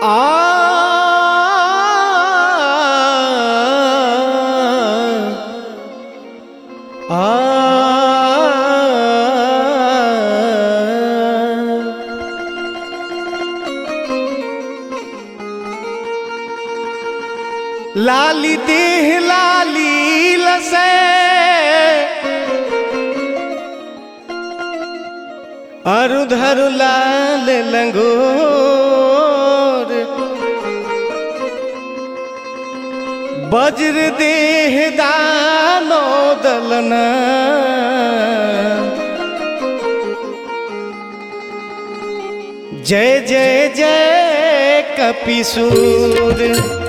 लाली देह लाली लसे अरुधर लाल लंगोर वज्र देह दानो दलना जय जय जय कपिसूर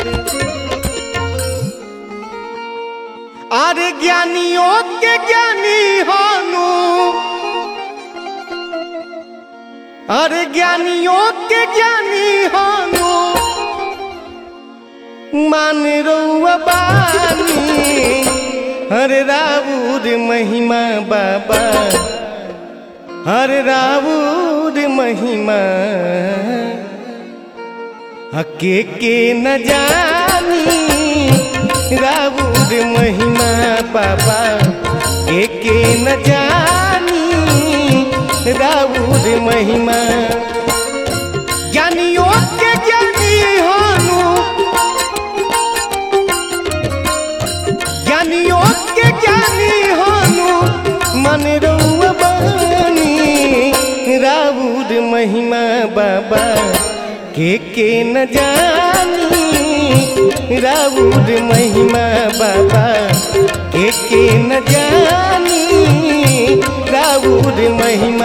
अरे ज्ञानियों के ज्ञानी हानु अरे ज्ञानियों के ज्ञानी हानु मान रउआ बानी हरे राउर महिमा बाबा हरे राउर महिमा हके के न जानी राउर महिमा बाबा के के न जानी राउर महिमा ज्ञानियों के ज्ञानी हानु ज्ञानियों के ज्ञानी हानु मन रउआ बानी राउर महिमा बाबा के के न जानी राउर महिमा बाबा के के न जानी राउर महिमा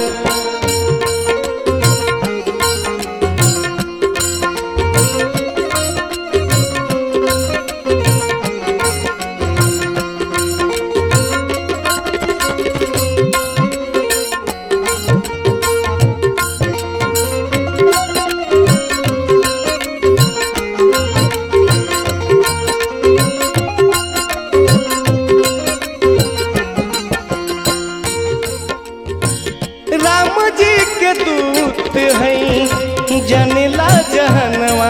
राम जी के दूत हैं जनेला जहनवा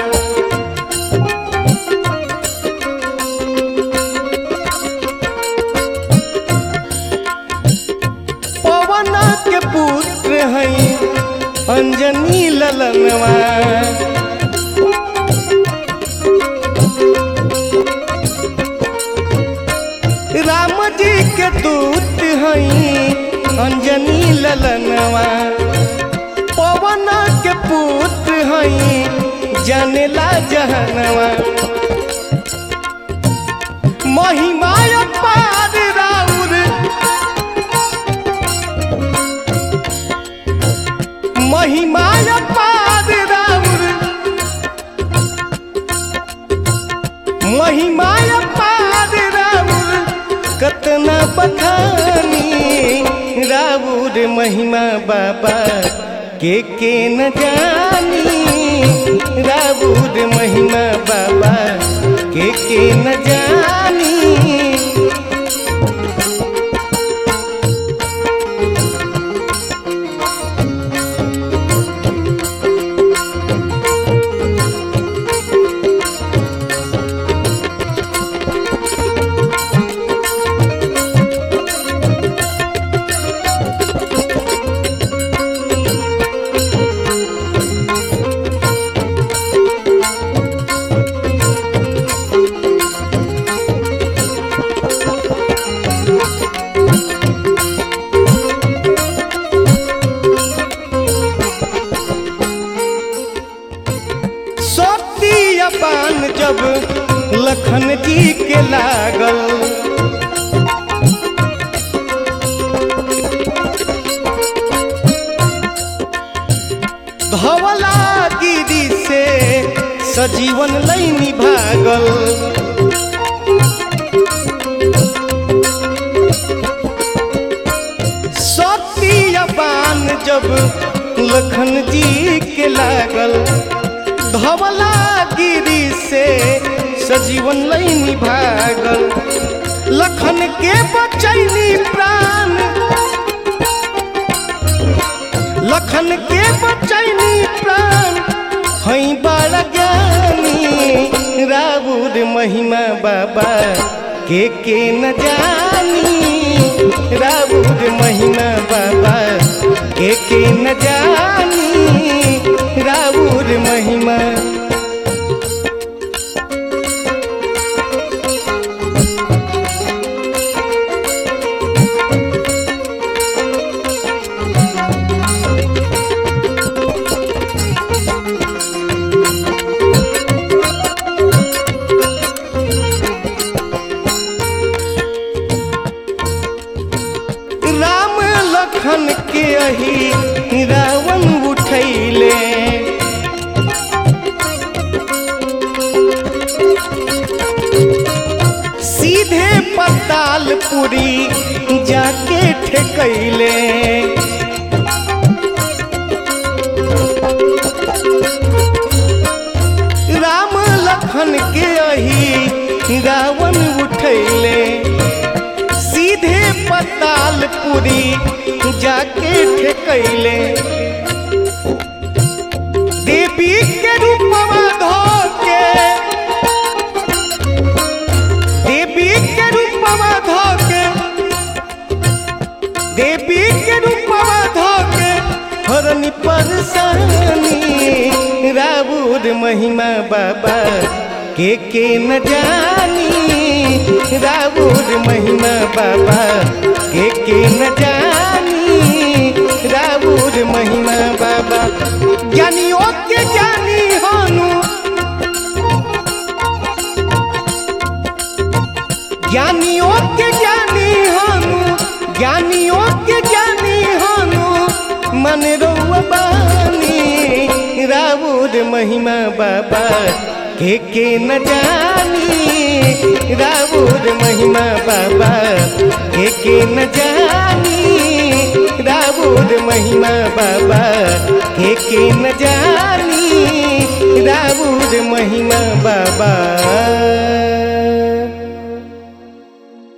पवन के पुत्र हैं अंजनी ललनवा राम जी के दूत हैं अंजनी ललनवा पवन के पुत्र हैं जनेला जहनवा महिमा पार राउर महिमा पार राउर महिमा पार राउर कतना बखानी राउर महिमा बाबा के के न जानी राउर महिमा बाबा के के न जानी शक्ति अपान जब लखन जी के लागल धवला गिरी से सजीवन लैनी भागल शक्ति अपान जब लखन जी के लागल धवला गिरी से सजीवन लैनी भागल लखन के बचैनी प्राण लखन के बचैनी प्राण हई राबुर महिमा बाबा के के न जानी राबुर महिमा बाबा के के न जानी राबुर महिमा राम लखन के अही रावण उठैले सीधे पतालपुरी जाके ठेकैले राम लखन के अही रावण उठैले सीधे पतालपुरी जाके ठेकैले देवी के रूपवा धोके देवी के रूपवा धोके देवी के रूपवा धोके हरनी परसानी राबुर महिमा बाबा के के न जानी राबुर महिमा बाबा के के न जानी राबुर महिमा बाबा ज्ञानियों के ज्ञानी हानु ज्ञानियों के ज्ञानी हानु ज्ञानियों के ज्ञानी हानु मन रोबानी राबुर महिमा बाबा के के न जानी राबुर महिमा बाबा के के न जानी राबुर महिमा बाबा के के न जानी राबुर महिमा बाबा